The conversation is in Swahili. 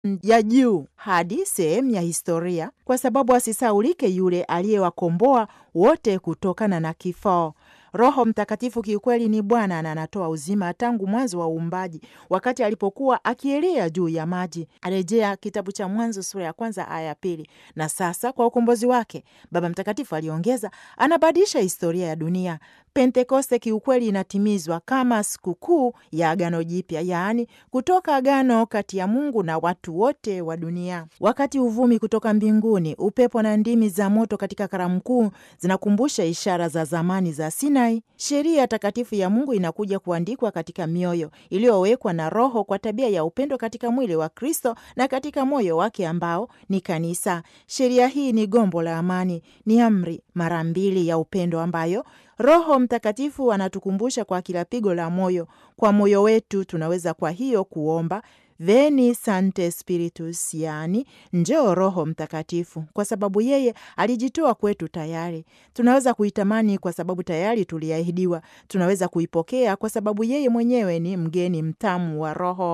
ya juu hadi sehemu ya historia, kwa sababu asisaulike yule aliyewakomboa wote kutokana na kifo. Roho Mtakatifu kiukweli ni Bwana na anatoa uzima tangu mwanzo wa uumbaji, wakati alipokuwa akielea juu ya maji. Arejea kitabu cha Mwanzo sura ya kwanza aya ya pili. Na sasa kwa ukombozi wake, Baba Mtakatifu aliongeza, anabadilisha historia ya dunia. Pentekoste kiukweli inatimizwa kama sikukuu ya Agano Jipya, yaani kutoka agano kati ya Mungu na watu wote wa dunia. Wakati uvumi kutoka mbinguni, upepo na ndimi za moto katika karamu kuu zinakumbusha ishara za zamani za Sinai, sheria takatifu ya Mungu inakuja kuandikwa katika mioyo iliyowekwa na Roho kwa tabia ya upendo katika mwili wa Kristo na katika moyo wake ambao ni kanisa. Sheria hii ni gombo la amani, ni amri mara mbili ya upendo ambayo Roho Mtakatifu anatukumbusha kwa kila pigo la moyo. Kwa moyo wetu tunaweza kwa hiyo kuomba Veni Sancte Spiritus, yaani njoo Roho Mtakatifu, kwa sababu yeye alijitoa kwetu tayari. Tunaweza kuitamani kwa sababu tayari tuliahidiwa. Tunaweza kuipokea kwa sababu yeye mwenyewe ni mgeni mtamu wa Roho.